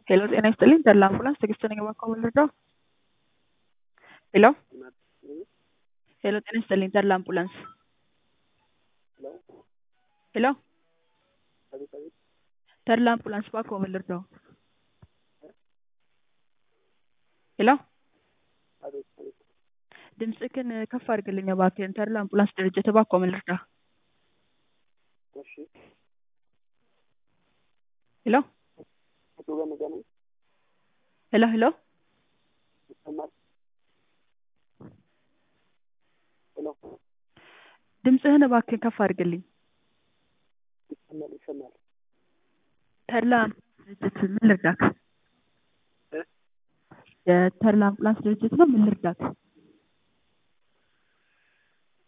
ሄሎ ጤና ይስጥልኝ ተድላ አምቡላንስ ትዕግስት ነኝ እባክዎ ምን ልርዳዎ? ሄሎ ሄሎ ጤና ይስጥልኝ ተድላ አምቡላንስ ሄሎ ተድላ አምቡላንስ እባክዎ ምን ልርዳዎ? ሄሎ ድምፅህን ከፍ አድርግልኝ እባክህን ተድላ አምቡላንስ ድርጅት እባክዎ ምን ልርዳህ? ሄሎ ሄሎ ሄሎ ድምፅህን እባክህን ከፍ አድርግልኝ ተድላ አምቡላንስ ድርጅት ምን ልርዳህ? የተድላ አምቡላንስ ድርጅት ነው ምን ልርዳህ?